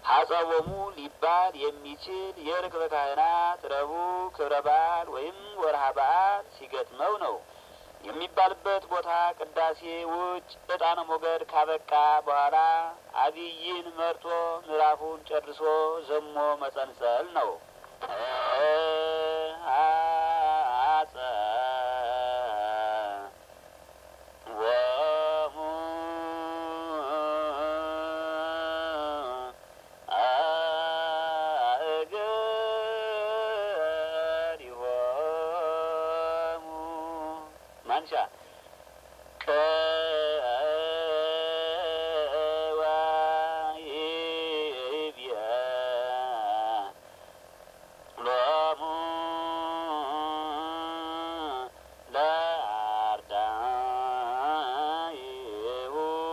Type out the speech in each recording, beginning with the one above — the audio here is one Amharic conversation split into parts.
ሀጸቦሙ ሊባል የሚችል የርክበ ካህናት ረቡዕ ክብረ በዓል ወይም ወርሃ በዓል ሲገጥመው ነው። የሚባልበት ቦታ ቅዳሴ ውጭ ዕጣነ ሞገድ ካበቃ በኋላ አብይን መርጦ ምዕራፉን ጨርሶ ዘሞ መጸንጸል ነው። አጸ ወሙ አእገሪሆሙ ማንሻ ከዋይብየ ሎሙ ለአርዳኢሁ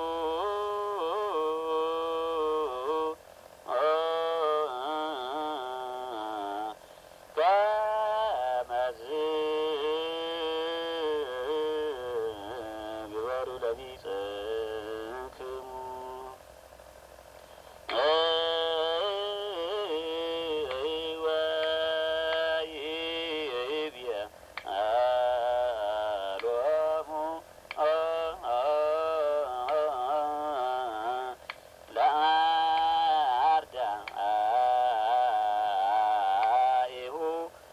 ከመዝ ግበሩ ለቢጽክሙ ወይብየ ሎሙ ለአርዳኢሁ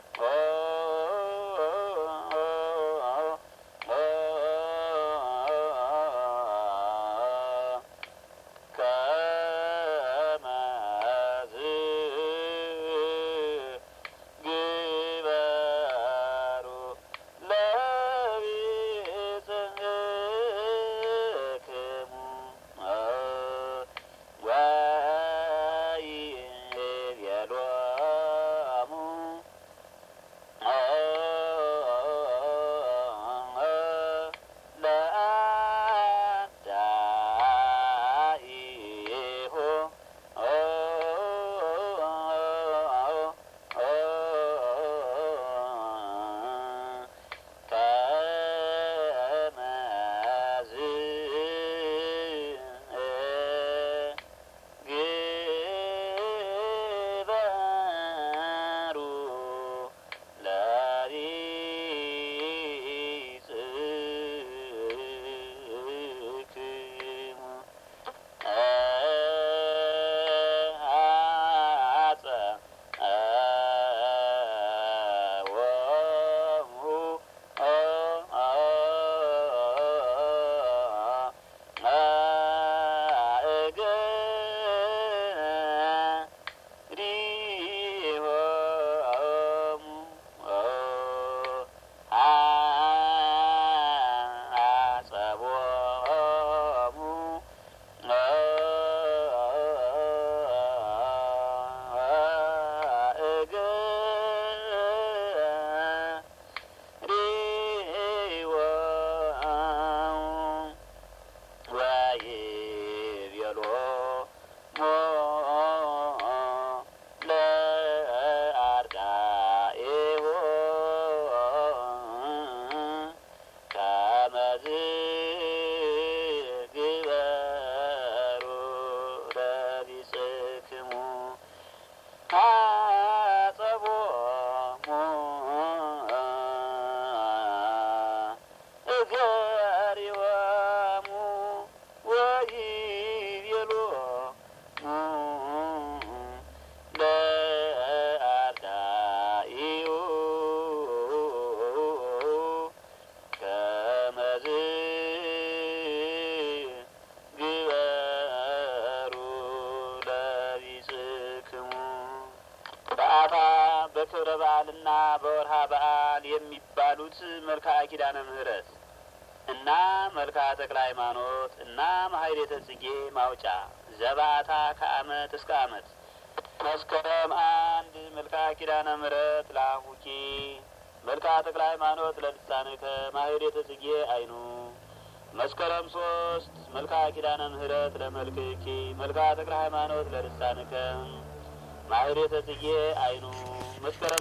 ከመዝ ግበሩ ለቢጽክሙ ወይቤሎሙ ለአርዳኢሁ ከመዝ ግበሩ ለቢጽክሙ አጸ ወሙ ሪሆሙ አጸቦሙ ከመዝ ግበሩ ለቢጽክሙ አጸቦሙ እገሪሆሙ ወይቤሎሙ ለአርዳኢሁ ከመዝ ግበሩ ለቢጽክሙ በአታ በክብረ በዓልና በወርሃ በዓል የሚባሉት መልክዓ ኪዳነ ምሕረት እና መልክዓ ተክለ ሃይማኖት እና ማህሌተ ጽጌ ማውጫ ዘባታ ከአመት እስከ አመት መስከረም አንድ መልክዓ ኪዳነ ምሕረት ለአፉኪ መልክዓ ተክለ ሃይማኖት ለልሳንከ ማህሌተ ጽጌ አይኑ መስከረም ሶስት መልክዓ ኪዳነ ምሕረት ለመልክኪ መልክዓ ተክለ ሃይማኖት ለልሳንከ ማህሌተ ጽጌ አይኑ መስከረም